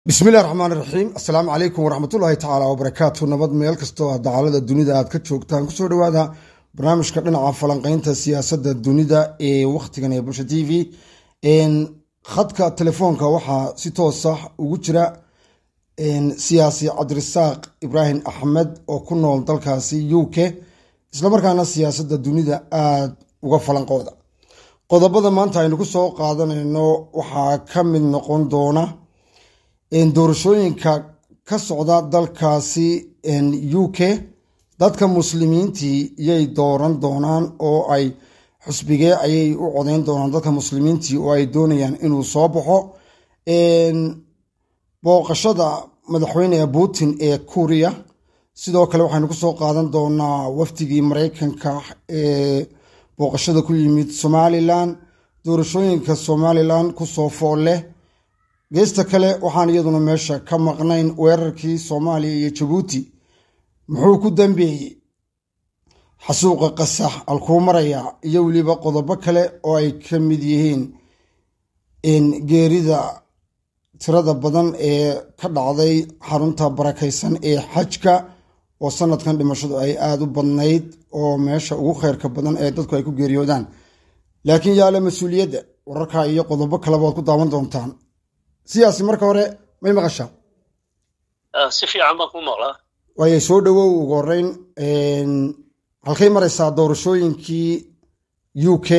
bismillahi raxmaan iraxiim assalaamu calaykum waraxmatullaahi tacaala wabarakaatu nabad meel kastoo dacalada dunida aad ka joogtaan kusoo dhawaada barnaamijka dhinaca falanqeynta siyaasadda dunida ee wakhtigan ee bulsha t v khadka telefoonka waxaa si toosa ugu jira siyaasi cabdirasaaq ibraahim axmed oo ku nool dalkaasi u k islamarkaana siyaasadda dunida aada uga falanqooda qodobada maanta aynu ku soo qaadanayno waxaa ka mid noqon doona doorashooyinka ka socda dalkaasi u k dadka muslimiintii yay dooran doonaan oo ay xusbigee ayay u codeyn doonaan dadka muslimiintii oo ay doonayaan inuu soo baxo booqashada madaxweyne putin ee kuuriya sidoo kale waxaynu kusoo qaadan doonaa wafdigii mareykanka ee booqashada ku yimid somalilan doorashooyinka somalilan kusoo fool leh geesta kale waxaan iyaduna meesha ka maqnayn weerarkii soomaaliya iyo jabuuti muxuu ku dambeeyey xasuuqa qasax alkuu maraya iyo weliba qodobo kale oo ay ka mid yihiin geerida tirada badan ee ka dhacday xarunta barakaysan ee xajka oo sanadkan dhimashadu ay aada u badnayd oo meesha ugu kheyrka badan ee dadku ay ku geeriyoodaan laakiin yaale mas-uuliyadda wararka iyo qodobo kaleba waad ku daawan doontaan siyaasi marka hore may maqashaa si fiican baan ku maqlaa waayo soo dhowow ugu horeyn halkay maraysaa doorashooyinkii u k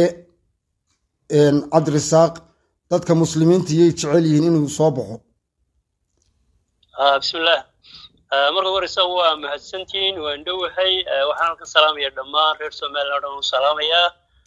cabdirasaaq dadka muslimiinta yay jecel yihiin inuu soo baxo bismillaah marka horeysa waa mahadsantihiin waan dhowahay waxaan ka salaamaya dhammaan reer somalilan o dhan u salaamayaa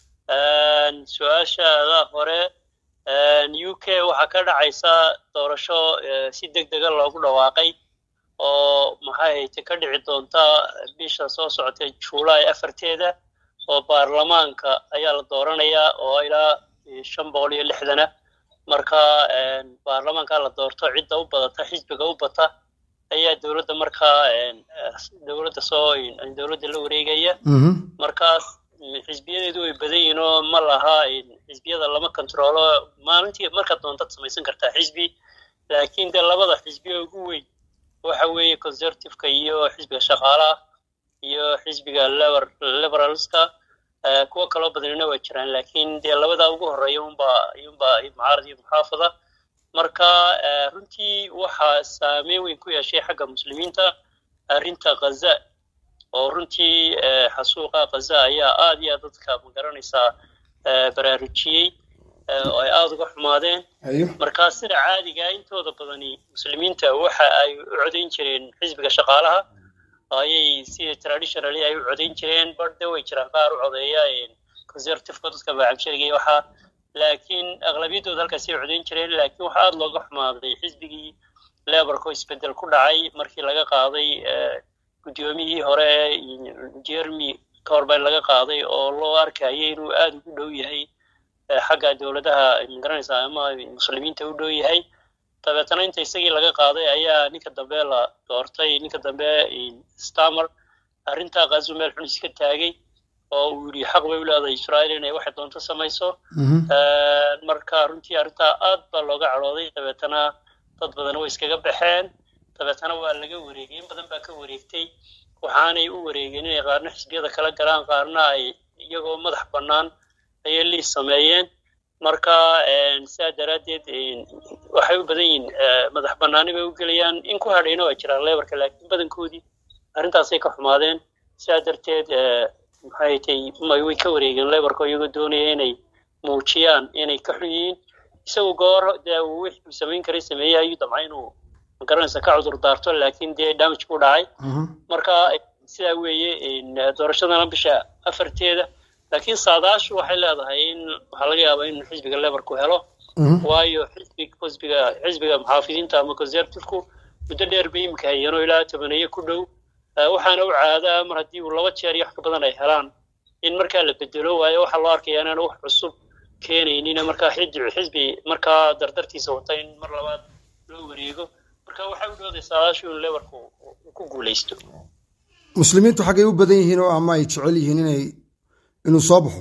su-aashaada hore u k waxaa ka dhacaysa doorasho si deg dega loogu dhawaaqay oo maxay hayte ka dhici doonta bisha soo socotay juulaay afarteeda oo baarlamaanka ayaa la dooranayaa oo ilaa shan boqol iyo lixdana marka baarlamaanka la doorto cidda u badata xisbiga u bata ayaa dowladda markaa dowladda soo dowladda la wareegaya markaas xisbiyadeedu way badan yihiin oo ma laha xisbiyada lama controlo maalintii markaad doontad samaysan kartaa xisbi laakiin dee labada xisbiya ugu weyn waxa weeye conservativeka iyo xisbiga shaqaalaha iyo xisbiga liberalska kuwo kaloo badanina waa jiraan laakiin dee labadaa ugu horeeya unba iyunba mucaarad iyo muxaafada marka runtii waxaa saameyn weyn ku yeeshay xagga muslimiinta arrinta khaza oo runtii xasuuqa khaza ayaa aad iyo aad dadka magaranaysaa baraarujiyey oo ay aada uga xumaadeen markaa sida caadiga intooda badani muslimiinta waxa ay u codayn jireen xisbiga shaqaalaha ayay sida traditionally ay u codayn jireen barde way jiraan qaar u codeeya conservativeka dadka maacamshariga waxaa laakiin aqlabiyaddooda halkaasi ay codayn jireen laakiin waxa aada looga xumaaday xisbigii leborka oo isbedel ku dhacay markii laga qaaday guddoomiyihii hore jeremy corban laga qaaday oo loo arkayay inuu aada ugu dhow yahay xagga dowladaha magaranaysa ama muslimiinta u dhow yahay dabeetana inta isagii laga qaaday ayaa ninka dambe la doortay ninka dambe stamer arrintaa kazu meel xun iska taagay oo uu yidhi xaq bay u leedahay israa'iil inay waxay doonto samayso marka runtii arrintaa aad baa looga cadhooday dabeetana dad badan way iskaga baxeen dabeetana waa laga wareegay in badan baa ka wareegtay waxaanay u wareegeen inay qaarna xisbiyada kala galaan qaarna ay iyagoo madax bannaan ayay liis sameeyeen marka sidaa daraaddeed waxay u badan yihiin madax bannaani bay u gelayaan in ku hadhayna waa jiraan lebarka laakiin badankoodii arrintaasay ka xumaadeen sidaa darteed maxay tay way ka wareegeen lebarka iyagoo doonaya inay muujiyaan inay ka xun yihiin isagu goor dee uu wixii samayn karay sameeyey ayuu damcay inuu magaranaysa ka cudur daarto laakiin dee damage ku dhacay marka sidaa weeye doorashadana bisha afarteeda laakiin saadaashu waxay leedahay in waxaa laga yaabaa in xisbiga lebarku helo waayo xisbi xisbiga xisbiga muxaafidiinta ama conservativku muddo dheer bay imika hayeenoo ilaa tobaneeye ku dhow waxaana u caadaa mar haddii uu laba jeer iyo wax ka badan ay helaan in markaa la bedelo waayo waxaa loo arkaya inaan wax cusub keenaynin markaa xisbi xisbi markaa dardartiisa wata in mar labaad loo wareego marka waxay u dhowday saadaashu in lebarku ku guulaysto muslimiintu xaggay u badan yihiin oo ama ay jecel yihiin inay inuu soo baxo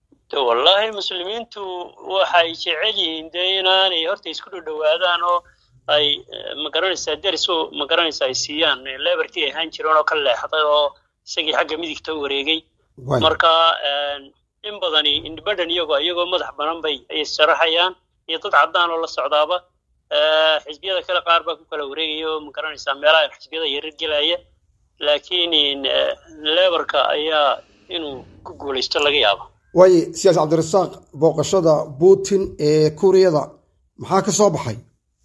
wallahi muslimiintu waxay jecel yihiin dee inaanay horta isku dhodhowaadaan oo ay magaranaysaa deriso magaranaysaa ay siiyaan leberkii ay ahaan jireen oo ka leexday oo isagii xagga midigta u wareegay marka in badani independent iyagoo iyagoo madax banan bay ay sharaxayaan iyo dad caddaan oo la socdaaba xisbiyada kale qaar baa ku kala wareegaya oo magaranaysaa meelaha xisbiyada yarar gelaya laakiin leberka ayaa inuu ku guulaysto laga yaaba waaye siyaas cabdirasaaq booqashada putin ee kuuriyada maxaa ka soo baxay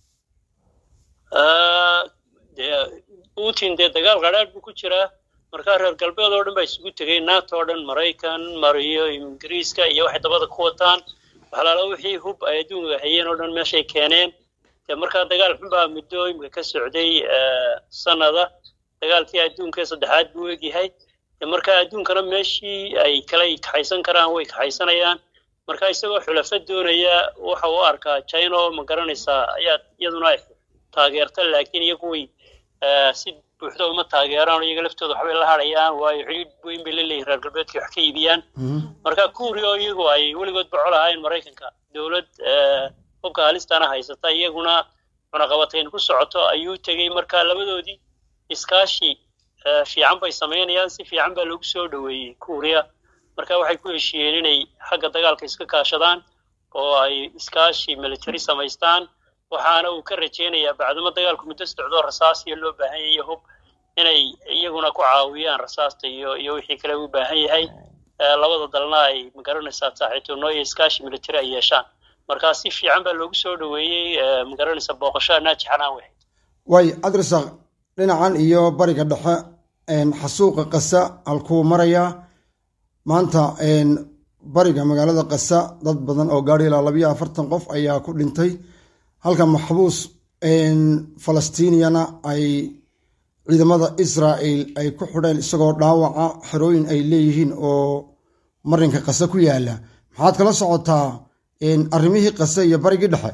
putin dee dagaal qadhaadh buu ku jiraa markaa reer galbeed oo dhan baa isugu tegay nato o dhan maraykan mariyo ingiriiska iyo waxay dabada ku wataan waxalaala wixii hub ay adduunka hayeen oo dhan meeshay keeneen dee markaa dagaal xunbaa muddo imika ka socday sanada dagaalkii adduunka saddexaad buu egyahay markaa adduunkana meeshii ay kala kaxaysan karaan way kaxaysanayaan marka isagoo xulafo doonaya waxa uu arkaa china oo ma garanaysaa ayaa iyaduna ay taageerta laakiin iyagu way si buuxda uma taageeraan iyaga laftooda waxbay la hadhayaan waayo xidhiid weyn bay la leeyihin reer galbeedkii wax ka iibiyaan marka kuuriya oo iyagu ay weligood bocol ahayn maraykanka dowlad hubka halistana haysata iyaguna cunaqabatayn ku socoto ayuu tegey marka labadoodii iskaashi fiican bay samaynayaan si fiican baa loogu soo dhoweeyey kuuriya marka waxay ku heshiiyeen inay xagga dagaalka iska kaashadaan oo ay iskaashi military samaystaan waxaana uu ka rajaynayaa bacdamo dagaalku muddo socdoo rasaasiya loo baahan yahay hub inay iyaguna ku caawiyaan rasaasta iyo iyo wixii kale u baahan yahay labada dalna ay magaranaysaa saaxiibtinimo iyo iskaashi military ay yeeshaan marka si fiican baa loogu soo dhoweeyey magaranaysaa booqashada naajixanaan wahayd waayo cabdirasaaq dhinacan iyo bariga dhexe xasuuqa qasa halkuu marayaa maanta bariga magaalada qasa dad badan oo gaadhi ilaa labayo afartan qof ayaa ku dhintay halka maxbuus falastiiniyana ay ciidamada israa'el ay ku xidheen isagoo dhaawaca xerooyin ay leeyihiin oo marinka qase ku yaala maxaad kala socotaa arrimihii qase iyo barigii dhexe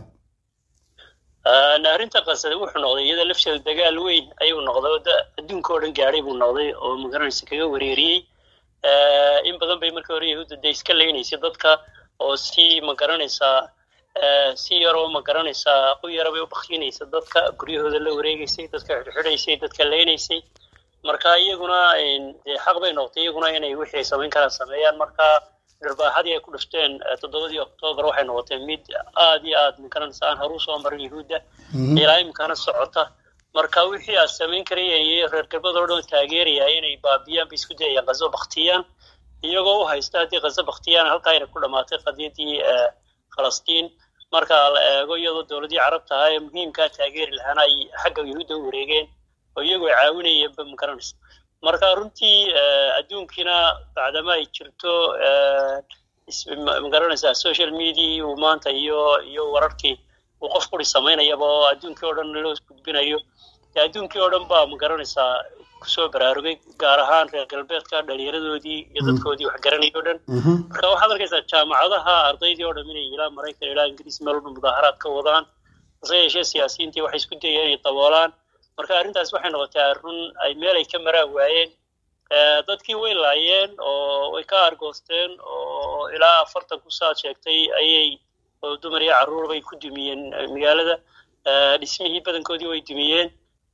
arrinta qasada wuxuu noqday iyada lafteeda dagaal weyn ayuu noqday oo adduunka oo dhan gaadhay buu noqday oo magaranaysa kaga wareeriyey in badan bay markii hore yahuudda dee iska leynaysay dadka oo si magaranaysaa si yaroo magaranaysaa qu yara bay u baktinaysa dadka guryahooda la wareegaysay dadka xidhxidhaysay dadka leynaysay marka iyaguna dee xaq bay noqotay iyaguna inay wixii ay samayn karaan sameeyaan marka dharbaaxadii ay ku dhufteen toddobadii oktoobar waxay noqotay mid aad iyo aad magaranaysa aan horu soo marin yahuudda ilaa imikana socota marka wixii aad samayn karayeen iyo reer galbeed oo dhan taageeraya inay baabiyaan bay isku dayayaan qazo baktiyaan iyagoo u haysta haddii qazo baktiyaan halkaa ayna ku dhamaatay qadiyadii falastiin marka la eego iyadoo dowladii carabta ahaa ee muhiimkaa taageeri lahaana ay xagga yahuudda u wareegeen oo iyagoo caawinayeenba magaranaysa marka runtii adduunkiina bacdama ay jirto magaranaysaa social media uu maanta iyo iyo wararkii uu qof quri samaynayaba oo adduunkii oo dhan loo gudbinayo adduunkii oo dhan baa magaranaysaa kusoo baraarugay gaar ahaan reer galbeedka dhalinyaradoodii iyo dadkoodii wax garanay o dhan marka waxaad arkaysaa jaamacadaha ardaydii oo dhan inay ilaa maraykan ilaa ingiriis meel walba mudaaharaad ka wadaan hase yeeshee siyaasiyiintii waxay isku dayeen inay daboolaan marka arrintaas waxay noqotay run ay meel ay ka maraan waayeen dadkii way laayeen oo way ka argoosteen oo ilaa afartan ku saad sheegtay ayay oo dumar iyo carruur bay ku dumiyeen magaalada dhismihii badankoodii way dumiyeen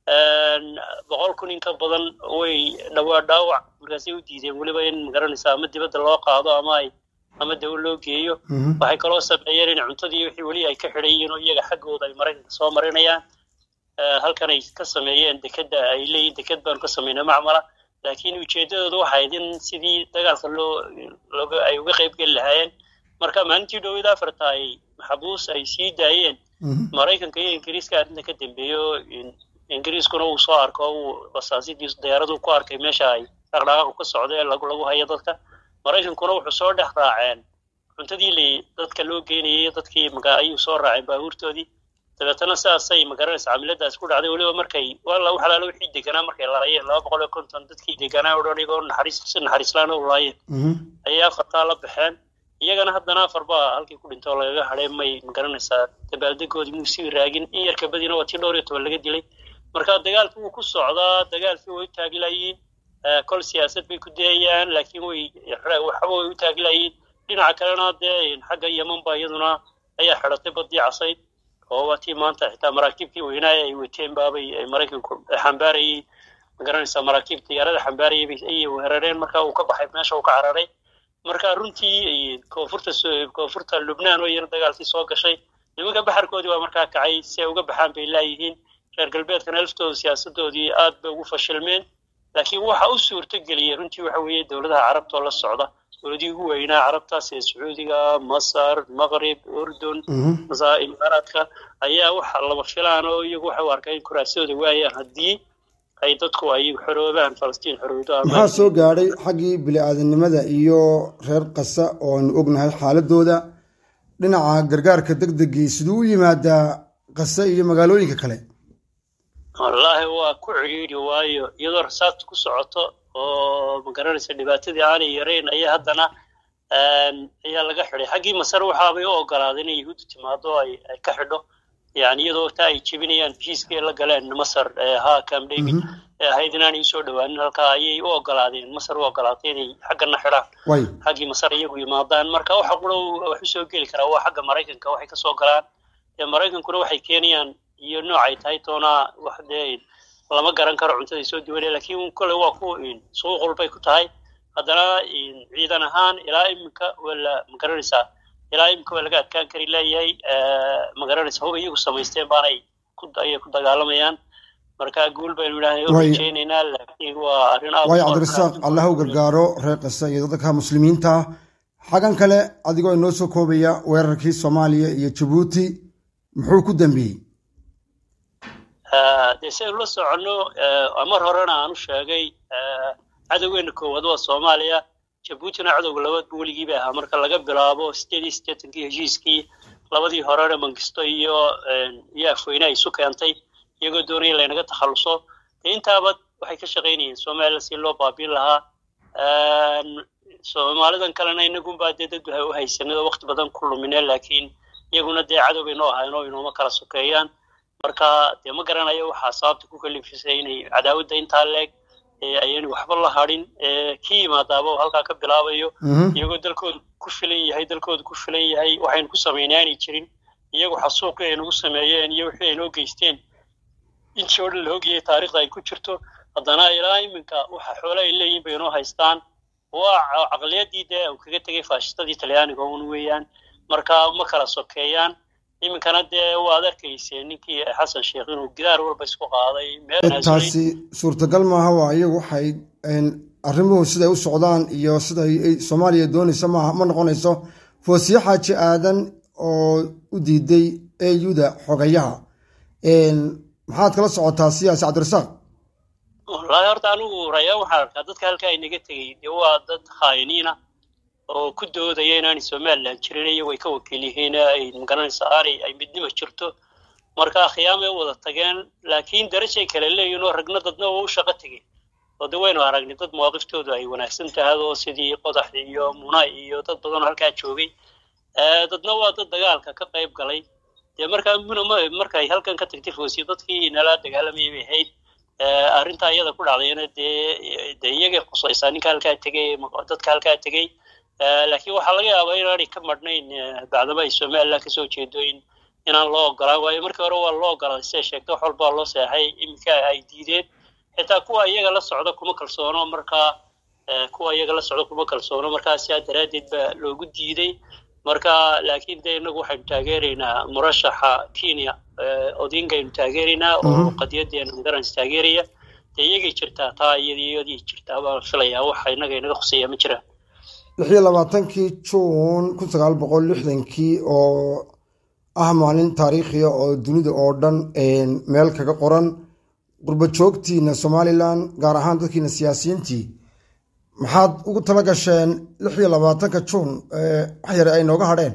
boqol kun in ka badan way dhawaa dhaawac markaasay u diideen weliba in magaranaysa ama dibadda loo qaado ama ay ama dawo loo geeyo waxay kaloo sameeyeen in cuntadii wixii weli ay ka xidhayiin oo iyaga xaggooda ay maraykanka soo marinayaan halkan ay ka sameeyeen dekedda ay leeyihin deked baanu ka samaynay macmala laakiin ujeeddadooda waxay ahayd in sidii dagaalka loo looga ay uga qayb geli lahaayeen marka maalintii dhowida afarta ay maxabuus ay sii daayeen maraykanka iyo ingiriiska arrinta ka dambeeyo ingiriiskuna uu soo arko uu basaasidiis diyaaradu ku arkay meesha ay dhaqdhaqaaqu ka socda lagu lagu hayo dadka maraykankuna wuxuu soo dhex raaceen cuntadii li dadka loo geynayay dadkii maga ayuu soo raaceen baabuurtoodii dabeetana sidaasay magaranaysa camiladaas ku dhacday weliba markay wala wax alaala wixii deganaa markay laayeen laba boqol iyo konton dadkii deganaa o dhan igoo naxariis si naxariislaan u laayeen ayay afartaa la baxeen iyagana haddana afar baa halkii ku dhintay oo lagaga hadhay may magaranaysaa dabaaldegoodii muu sii raagin in yarka badina waa tii dhowr iyo toban laga dilay marka dagaalkii wuu ku socdaa dagaalkii way u taagilayiin kol siyaasad bay ku dayayaan laakiin way waxba way u taagilayiin dhinaca kalena dee xagga yeman ba iyaduna ayaa xidhatay badii casayd oo waa tii maanta xitaa maraakiibtii weynaaya ay wateen baabay maraykanku xambaarayey magaranaysaa maraakiib diyaarada xambaarayay ayay weerareen marka uu ka baxay meesha uu ka cararay marka runtii koonfurta koonfurta lubnaan oo iyana dagaalkii soo gashay nimanka baxarkoodii waa markaa kacay si ay uga baxaan bay laayihiin reer galbeedkana laftooda siyaasadoodii aad bay ugu fashilmeen laakiin waxa u suurto geliyey runtii waxa weeye dowladaha carabtoo la socda dowladii ugu weynaa carabtaas ee sacuudiga masar maqrib urdun imaaraadka ayaa waxa laba filaan oo iyagu waxay u arkaa in kuraasadooda waayaan haddii ay dadku ay xoroobaan falastiin xorowdo maxaa soo gaadhay xaggii bili-aadanimada iyo reer kasa oo aynu ognahay xaaladooda dhinaca gargaarka deg degii siduu u yimaadaa kase iyo magaalooyinka kale wallaahi waa ku cidhiidhi waayo iyadoo rasaasta ku socoto oo magaranaysa dhibaatadii aanay yarayn ayaa haddana ayaa laga xidhay xaggii masar waxaabay u ogolaaday inay yahuudda timaado ay ka xidho yani iyadoo taa ay jebinayaan heshiiskii la galeen masar ha cam david ee ahayd inaanay usoo dhowaanin halkaa ayay u ogolaadeen masar u ogolaatay inay xaggana xidhaan xaggii masar iyagu yimaadaan marka waxa qura wax usoo geli karaa waa xagga maraykanka waxay kasoo galaan dee maraykankuna waxay keenayaan iyo noocay tahay toonaa wax dee lama garan karo cuntaday soo duwanaya lakiin kole waa ku suuq walbay ku tahay haddana ciidan ahaan ilaa iminka wala magaranaysaa ilaa iminka waa laga adkaan kari leeyahay magaranaysa huba iyagu samaysteen baanay ayay ku dagaalamayaan marka guul baynu idhahay u rajeynaynaa laakiin waa arrin aad waayo cabdirasaaq allah u gargaaro reer kasta iyo dadka muslimiinta xagan kale adigoo inoo soo koobaya weerarkii soomaaliya iyo jabuuti muxuu ku dambeeyey dee si aynu la soconno mar horena aan u sheegay cadowgeena koowaad waa soomaaliya jabuutina cadowga labaadba weligii bay ahaa marka laga bilaabo sideed iyo siddeetankii heshiiskii labadii horena mangisto iyo iyo afweyne ay isu keentay iyagoo doonaya laynaga takhalluso dee intaaba waxay ka shaqaynayeen somalilan si loo baabiin lahaa soomaalidan kalena inagunbaa dee dad u haysanay oo waqti badan ku lumineen laakiin iyaguna dee cadow bay noo ahayn oo inooma kala sokeeyaan marka dee ma garanayo waxaa sababta ku kalifisay inay cadaawadda intaa leeg ayaynu waxba la hadhin ki yimaadaaba oo halkaa ka bilaabayo iyagoo dalkooda ku filan yahay dalkooda ku filan yahay waxaynu ku samaynay aanay jirin iyagu xasuuqii ay nagu sameeyeen iyo wixii ay noo geysteen intii oo dhan la ogyahay taarikhda ay ku jirto haddana ilaa iminka waxa xoole ay leeyihin bay inoo haystaan waa caqliyadii dee uu kaga tegay faashistadii talyaaniga un weeyaan marka ma kala sokeeyaan iminkana dee waad arkaysee ninkii xasan sheekh inuu gidaar walba isku qaaday taasi suurtagal maaha waa iyagu waxay arrimuhu siday u socdaan iyo siday soomaaliya doonayso maaha ma noqonayso foosiye xaaji aadan oo u diiday eyuda xogayaha maxaad kala socotaa siyaasi cabdirasaaq wallaahi horta anigu rayaan waxaan arkaa dadka halkaa inaga tegey dee waa dad khaayiniina oo ku doodaya inaanay somalilan jirin iyagu ay ka wakiil yihiin ay magaranaysa aanay ay midnima jirto marka khiyaamay u wada tageen laakiin darajay kale leeyihin oo ragna dadna waa u shaqo tegeen oo de waynu aragnay dad mawaaqiftodu ay wanaagsan tahay oo sidii qodax iyo muna iyo dad badan oo halkaa joogay dadna waa dad dagaalka ka qayb galay dee markaa muna markay halkan ka tagtay foosiyo dadkii nala dagaalamayay bay ahayd arrintaa iyada ku dhacdayna dee dee iyagay khusaysaa ninka halkaa tegay dadka halkaa tegey laakiin waxaa laga yaabaa inaanay ka madhnayn bacdama ay somalilan kasoo jeedo in inaan loo ogolaan waayo markii hore waa loo ogolaaday siday sheegtay wax walbaa loo seexay iminka ay diideen xitaa kuwa iyaga la socda kuma kalsoono markaa kuwa iyaga la socda kuma kalsoono markaa sidaa daraaddeed baa loogu diiday marka laakiin de inagu waxaynu taageeraynaa murashaxa kenya odingaynu taageeraynaa oo qadiyadeena magaranaysa taageeraya dee iyagay jirtaa taa iyadii jirtaa baan filayaa waxa inaga inaga khuseeya ma jiraan lix iyo labaatankii juun kun sagaal boqol lixdankii oo ah maalin taariikhiya oo dunida oo dhan meel kaga qoran qurba joogtiina somalilan gaar ahaan dadkiina siyaasiyiintii maxaad ugu tala gasheen lix iyo labaatanka juun wax yare ay nooga hadheen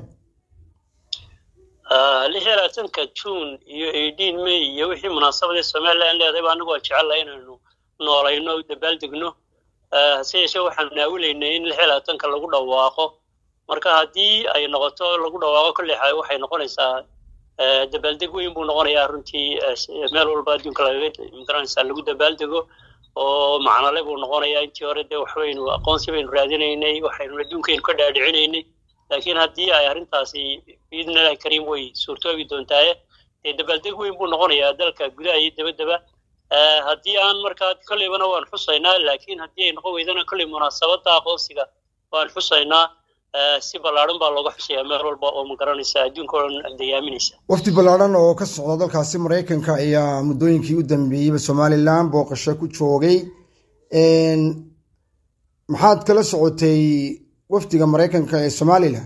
lix iyo labaatanka juun iyo eighteen may iyo wixii munaasabadee somalilan leedahay ba anagu waa jecellaa inaynu noolayno dabaaldegno hase yeeshee waxaanu naawilaynay in lix iyo labaatanka lagu dhawaaqo marka haddii ay noqoto lagu dhawaaqo kolley waxay noqonaysaa dabaaldeg weyn buu noqonayaa runtii meel walba adduunka lagaga lagu dabaaldego oo macnale buu noqonayaa intii hore dee waxbaynu aqoonsi baynu raadinaynay waxaynu adduunkaynu ka dhaadhicinaynay laakiin haddii ay arrintaasi biidnillahi kariim way suurtoobi doontaaye dee dabaaldeg weyn buu noqonayaa dalka gudaha iyo dabadaba haddii aan markaa kolleybana waan xusaynaa laakiin haddii ay noqon weydana kolley munaasabadda aqoonsiga waan xusaynaa si ballaadhan baa looga xusayaa meel walba oo ma garanaysa adduunka oo dhan dayaaminaysa wafdi ballaadhan oo ka socda dalkaasi maraykanka ayaa muddooyinkii u dambeeyeyba somalilan booqasho ku joogay maxaad kala socotay wafdiga maraykanka ee somalilan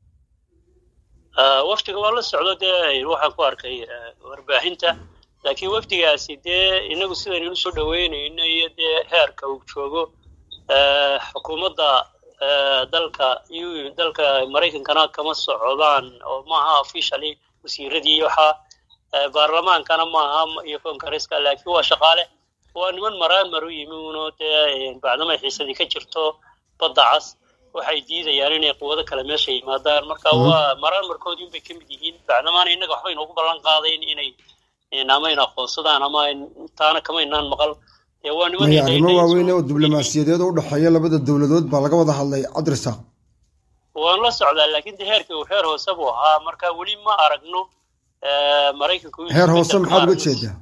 wafdiga waa la socdo dee waxaan ku arkay warbaahinta laakiin wafdigaasi dee inagu sidaynu usoo dhaweynayno iyo dee heerka uu joogo xukuumadda dalka dalka maraykankana kama socdaan oo maaha officially wasiiradii waxaa baarlamaankana maaha iyo kongareska laakiin waa shaqaale waa niman maraan maru yimi uno dee bacdamay xiisadii ka jirto badda cas waxay diidayaan inay quwado kale meesha yimaadaan marka waa maraan markoodii unbay ka mid yihiin bacdamaana innaga waxba inoogu ballan qaadayn inay ama in aqoonsadaan ama taana kama inaan maqal waa niman arrimo waaweyn oo diblomaasiyadeed oo u dhexeeya labada dowladood baa laga wada hadlay cabdirasaaq waan la socdaa laakiin de heerkii uu heer hoose buu ahaa marka weli ma aragno maraykanku heer hoose maxaad uga jeedaa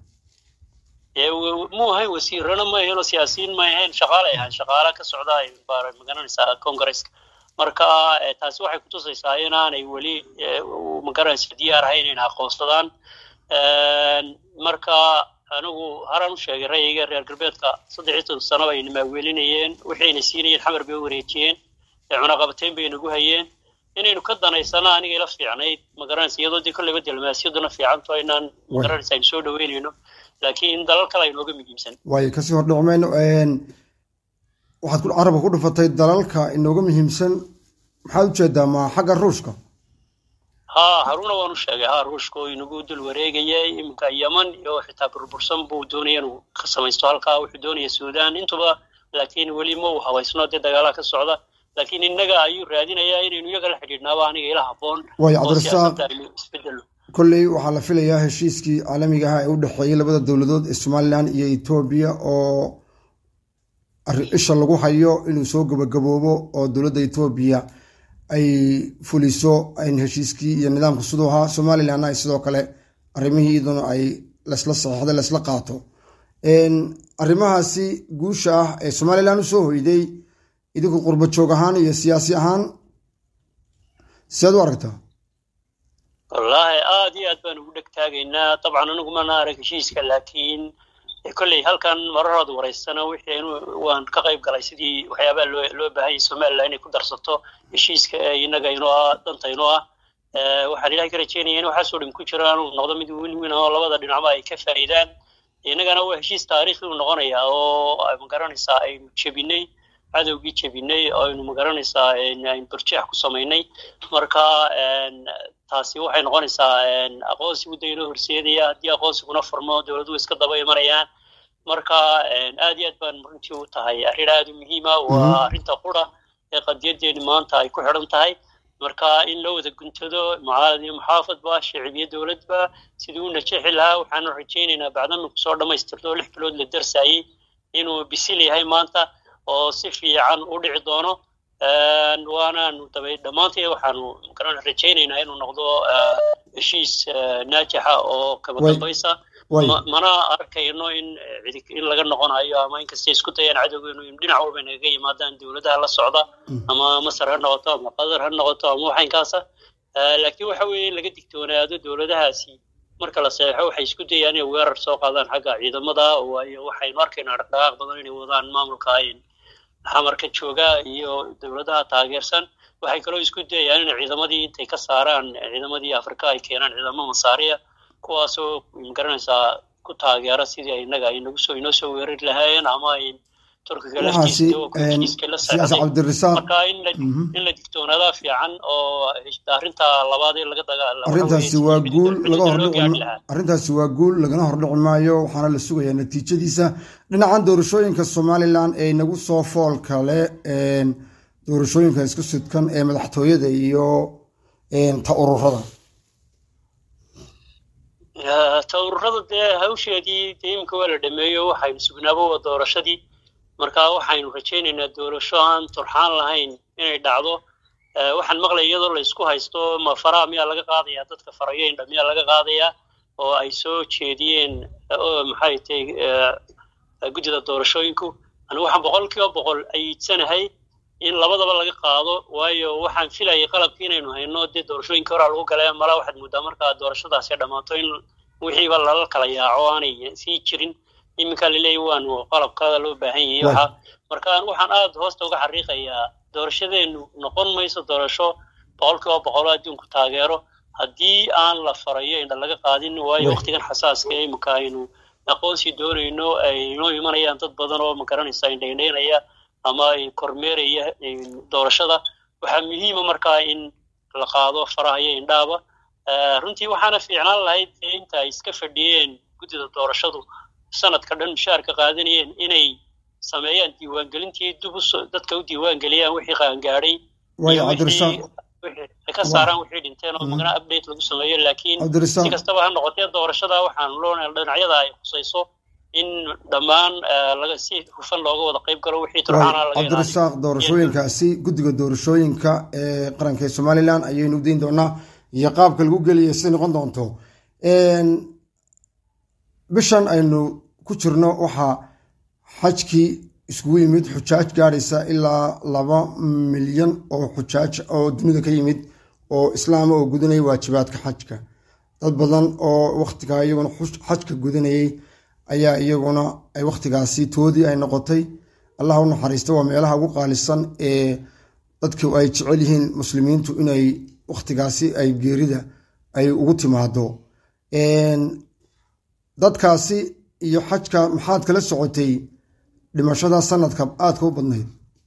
mu ahayn wasiirana ma ahayn oo siyaasiyiin ma ahayn shaqaalay ahaan shaqaala ka socda magaranaysaa congaresska marka taasi waxay kutusaysaa inaanay weli magaranaysa diyaar ahayn inay aqoonsadaan marka anigu haraan u sheegay ra'yiga reer galbeedka saddex iyo toban sano bayna maaweelinayeen waxayna siinayeen xamar bay u wareejiyeen cunaqabateyn bay nagu hayeen inaynu ka danaysana aniga ila fiicnayd magaranaysa iyadoo dee kolleyba diblomaasiyadduna fiicanto inaan magaranaysa aynu soo dhaweynayno laakiin dalal kale aynooga muhiimsan waayo kasii hordhici mayno waxaad carabka ku dhufatay dalalka inooga muhiimsan maxaad ujeedaa ma xagga ruushka ha haruna waan u sheegay ha ruushka oo inagu dul wareegayay iminka yeman iyo xitaa burbursan buu doonaya inuu ka samaysto halkaa wuxuu doonaya suudan intuba laakiin weli ma uu habaysno dee dagaalaha ka socda laakiin innaga ayuu raadinayaa inaynu iyaga la xidhiidhnaaba aniga ila habboon waayo cabdirasaaq kolley waxaa la filayaa heshiiskii caalamiga ah ee u dhexeeyey labada dowladood ee somalilan iyo etoobiya oo isha lagu hayo inuu soo gabagaboobo oo dowladda etoobiya ay fuliso in heshiiskii iyo nidaamka siduu ahaa somalilanna ay sidoo kale arrimihii iyaduna ay lasla saxeixday lasla qaato arrimahaasi guusha ah ee somalilan u soo hoyday idinku qurba joog ahaan iyo siyaasi ahaan siaad u aragtaa wallaahi aad iyo aad baan ugu dheg taagaynaa dabcan anigu mana arag heshiiska laakiin kolley halkan mararooda waraysana wixii waan ka qayb galay sidii waxyaabaha loo loo baahanyay somalilan inay ku darsato heshiiska ee innaga inoo ah danta inoo ah waxaan ilahay ka rajeynaya in waxaasoo dhan ku jiro inuu noqdo mid win win oo labada dhinacba ay ka faa'iidaan innagana waa heshiis taariikhi u noqonaya oo magaranaysaa aynu jebinay cadowgii jebinay oo aynu magaranaysaa aynu barjeex ku samaynay marka taasi waxay noqonaysaa aqoonsi mudda inoo horseedaya haddii aqoonsiguna furmo dowladuhu iska daba imanayaan marka aad iyo aad baan runtii u tahay arrin aad u muhiima waa arrinta qura ee qadiyadeeni maanta ay ku xidhan tahay marka in loo wada guntado mucaalad iyo muxaafadba shicib iyo dowladba sidii u najeexi lahaa waxaanu rajaynaynaa bacdanu kusoo dhammaystirto lix bilood la darsaayey inuu bisil yahay maanta oo si fiican u dhici doono waanaanu dabay dhammaanteed waxaanu garan rajaynaynaa inuu noqdo heshiis naajixa oo kaba dambaysa mana arkayno in in laga noqonayo ama inkasta isku dayaan cadowgeenu in dhinac walba nagaga yimaadaan dowladaha la socda ama masar ha noqoto ama qatar ha noqoto ama waxaynkaasa laakiin waxa weeye in laga digtoonaado dowladahaasi marka la seexo waxay isku dayaan inay weerar soo qaadaan xagga ciidamada waayo waxaynu arkaynaa dhaqdhaqaaq badan inay wadaan maamulka xamarka jooga iyo dowladaha taageersan waxay kaloo isku dayayaan in ciidamadii intay ka saaraan ciidamadii afrika ay keenaan ciidamo masaariya kuwaasoo magaranaysaa ku taageera sidii innaga ay nagu soo inoo soo weerari lahaayeen ama ay turkiga laftiismarka in la digtoonaadaa fiican oo arrinta labaad ee laga arrintaasi waa guul laga hordhici arrintaasi waa guul lagana hordhici maayo waxaana la sugayaa natiijadiisa dhinacan doorashooyinka somalilan ee nagu soo fool kale doorashooyinka isku sidkan ee madaxtooyada iyo ta ururada ta ururada dee hawsheedii dee iminka waa la dhameeyo waxaynu sugnaabo waa doorashadii marka waxaynu rajaynaynaa doorasho aan turxaan lahayn inay dhacdo waxaan maqlaya iyadoo la isku haysto ma faraha miyaa laga qaadayaa dadka farayo indha miyaa laga qaadayaa oo ay soo jeediyeen maxay tahay guddida doorashooyinku anigu waxaan boqol kiiba boqol ayiidsanahay in labadaba laga qaado waayo waxaan filayay qalabkii inaynu hayno dee doorashooyinkii horaa lagu galay mala waxaad muddaa markaa doorashadaasi dhammaato in wixiiba lala kala yaaco aanay sii jirin iminka laleeyahy waanu qalabkaada loo baahan yahay waxa marka waxaan aada hoosta uga xariiqayaa doorashadeenu noqon mayso doorasho boqol kiiba boqolo adduunku taageero haddii aan la farayo indha laga qaadin waayo waktigan xasaaska iminka aynu aqoonsi doonayno ay inoo imanayaan dad badan oo magaranaysa indhaindhaynaya ama ay kormeeraya doorashada waxaa muhiima markaa in la qaado faraha iyo indhaaba runtii waxaana fiicnaan lahayd inta ay iska fadhiyeen guddida doorashadu sanadka dhan mushaarka qaadanayeen inay sameeyaan diiwaangelintii dib dadka u diiwaangeliyaan wixii qaangaadhay ka saaraan wixii dhinteen oo magana update lagu sameeyo laakiin si kastaba ha noqotee doorashada waxaan loonahay dhinacyada ay khusayso in dhammaan laga si hufan looga wada qayb galo wixii turxaana laga cabdirasaaq doorashooyinkaasi guddiga doorashooyinka ee qaranka ee somalilan ayaynu u dayn doonaa iyo qaabka lagu gelaya siday noqon doonto bishan aynu ku jirno waxaa xajkii iskugu yimid xujaaj gaadhaysa ilaa laba milyan oo xujaaj oo dunida ka yimid oo islaama oo gudanaya waajibaadka xajka dad badan oo wakhtigaa iyaguna xajka gudanayay ayaa iyaguna ay wakhtigaasi toodii ay noqotay allah u naxariista waa meelaha ugu qaalisan ee dadku ay jecel yihiin muslimiintu inay wakhtigaasi ay geerida ay ugu timaado dadkaasi iyo xajka maxaad kala socotay dhimashada sanadka aadka u badnayd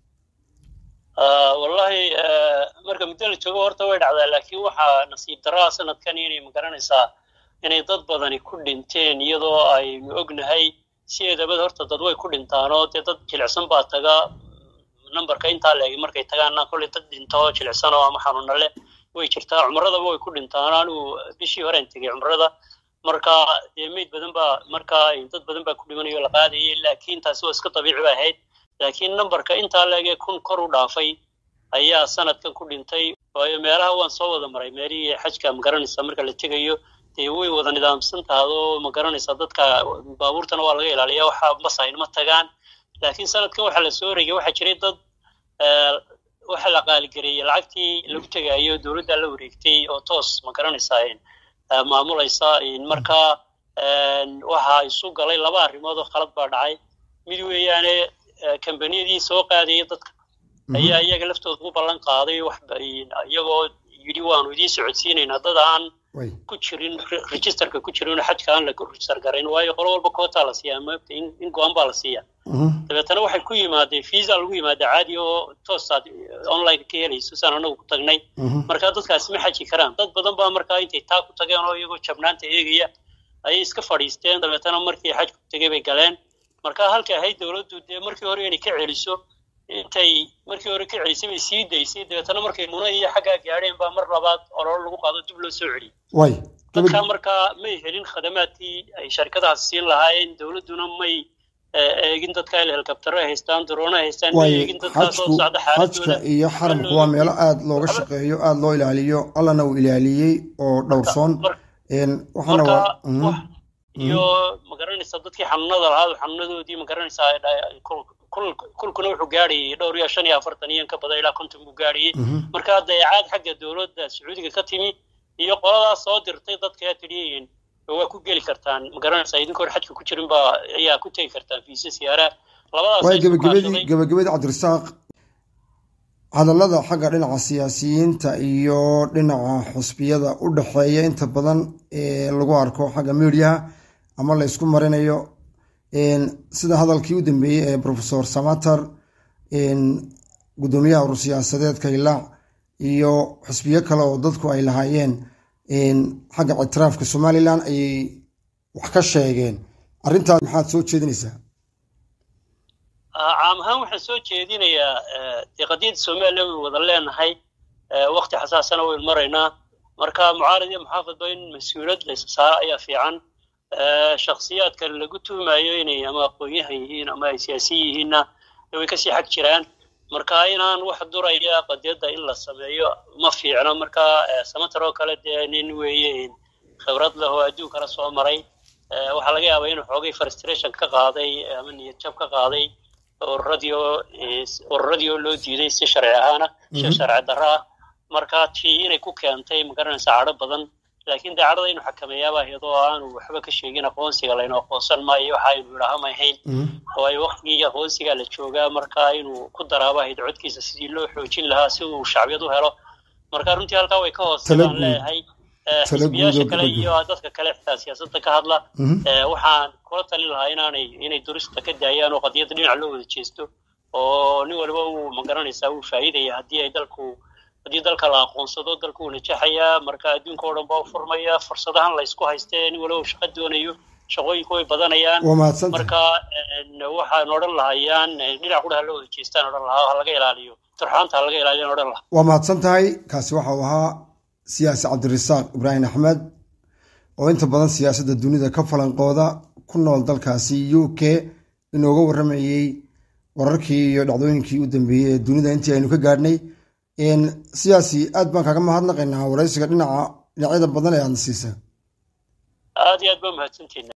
wallahi marka muddo la joogo horta way dhacdaa laakiin waxaa nasiib daraa sanadkan inay magaranaysaa inay dad badani ku dhinteen iyadoo aynu ognahay sideedabad horta dad way ku dhintaanoo dee dad jilicsan baa taga numberka intaa leegi markay tagaana kolley dad dhinto jilicsanoo ama xanuuna leh way jirtaa cumradaba way ku dhintaan anigu bishii horean tegay cumrada marka dee meyd badan baa markaa dad badan baa ku dhimanayo la qaadayay laakiin taasi waa iska dabiici ba ahayd laakiin numberka intaa leegee kun kor u dhaafay ayaa sanadkan ku dhintay waayo meelaha waan soo wada maray meelihii xajka magaranaysa marka la tegayo dee way wada nidaamsan tahadoo magaranaysa dadka baabuurtana waa laga ilaaliya waxa masaynma tagaan laakiin sanadkan waxaa la soo regay waxaa jiray dad waxa la qaaligareeyey lacagtii lagu tegayo dowladda la wareegtay oo toos magaranaysaa maamulaysa markaa waxaa isu galay laba arrimood oo khalad baa dhacay mid weeyaane kambaniyadii soo qaadaya dadka ayaa iyaga laftooda u ballan qaaday iyagoo yidhi waanu idiin socodsiinaynaa dad aan ku jirin registerka ku jirin xajka aan la register garayn waayo qolo walba kootaa la siiyaa maogta in go-an baa la siiyaa dabeetana waxay ku yimaadeen visa lagu yimaada caadi oo toosaad online ka helayso saan anagu ku tagnay marka dadkaasi ma xaji karaan dad badan baa markaa intay taa ku tageen oo iyagoo jabnaanta eegaya ayay iska fadhiisteen dabeetana markii xajku tegay bay galeen marka halkay ahayd dowladdu dee markii hore inay ka celiso intay markii hore ka celisay bay sii daysay dabeetana markay muna iyo xaggaa gaadheen baa mar labaad ololo lagu qaado dib loo soo celiyey dadka markaa may helin khadamaadkii ay sharkadahaas siin lahaayeen dowladduna may eegin dadka il helikabtaro haystaan daroona haystaan may eegin dadkaasoo socda xajka iyo xaramku waa meelo aada looga shaqeeyo aada loo ilaaliyo allana uu ilaaliyey oo dhowrsoon waxaana waa iyo magaranaysa dadkii xanuunada lahaa xanuunadoodii magaranaysaa kulkuna wuxuu gaadhayay dhowr iyo shan iyo afartan iyo ka badan ilaa konton buu gaadhayay marka dayacaad xagga dowladda sacuudiga ka timi iyo qoladaas soo dirtay dadka tidhiyin waa ku geli kartaan magaranaysaa idinka hor xajka ku jirin baa ayaa ku tegi kartaan fiisa siyaara waay gabagabadii gabagabadii cabdirasaaq hadallada xagga dhinaca siyaasiyiinta iyo dhinaca xusbiyada u dhexeeya inta badan ee lagu arko xagga mediaha ama la ysku marinayo sida hadalkii u dambeeyey ee profesor samater guddoomiyaha urur siyaasadeedka ilaac iyo xusbiyo kale oo dadku ay lahaayeen xagga ictiraafka somalilan ayay wax ka sheegeen arrintaas maxaad soo jeedinaysaa caam ahaan waxaan soo jeedinayaa dee qadiyadda somalilan waynu wada leenahay wakti xasaasana waynu maraynaa marka mucaarad iyo muxaafadba in mas-uuliyad laysa saaro ayaa fiican shaksiyaadka lagu tuhmayo inay ama aqoon-yahan yihiin ama ay siyaasiyi yihiinna way kasii xag jiraan marka inaan wax duraya qadiyadda in la sameeyo ma fiicno marka samater oo kale dee nin weeye khibrad leh oo adduunkana soo maray waxaa laga yaabaa inuu xoogay frustration ka qaaday ama niyad jab ka qaaday ururadii oo ururadii oo loo diiday si sharci ahaana si sharci darro ah marka tii inay ku keentay magaranaysa cadho badan laakiin dee cadhada inuu xakameeyaaba iyadoo aanu waxba ka sheegin aqoonsiga laynu aqoonsan maayo waxa aynu idhaaha ma ahayn waayo waktigii aqoonsigaa la joogaa marka inuu ku daraaba ahayd codkiisa sidii loo xoojin lahaa si uu shacbiyad u helo marka runtii halkaa way ka hoose baan leeyahay xisbiyaasha kale iyo dadka kale xitaa siyaasadda ka hadla waxaan kula talin lahaa inaanay inay durista ka daayaan oo qadiyadda dhinac loo wada jeesto oo nin waliba uu magaranaysaa uu faa'iidaya haddii ay dalku haddii dalka la aqoonsado dalku uu najaxayaa marka adduunka oo dhan baa u furmaya fursadahan la ysku haystee nin waliba uu shaqo doonayo shaqooyinku way badanayaan marka waxaan odhan lahayaan dhinac qudha loo wada jeestaan odhan lahaa ha laga ilaaliyo turxaanta ha laga ilaaliyan odhan lahaa waa mahadsan tahay kaasi waxa uu ahaa siyaasi cabdirasaaq ibraahim axmed oo inta badan siyaasadda dunida ka falanqooda ku nool dalkaasi u k inooga warramayey wararkii iyo dhacdooyinkii u dambeeyey ee dunida intii aynu ka gaadhnay siyaasi aad baan kaaga mahadnaqaynaa waraysiga dhinaca dhinacyada badan ee aadna siisa aad iyo aad baa mahadsantiina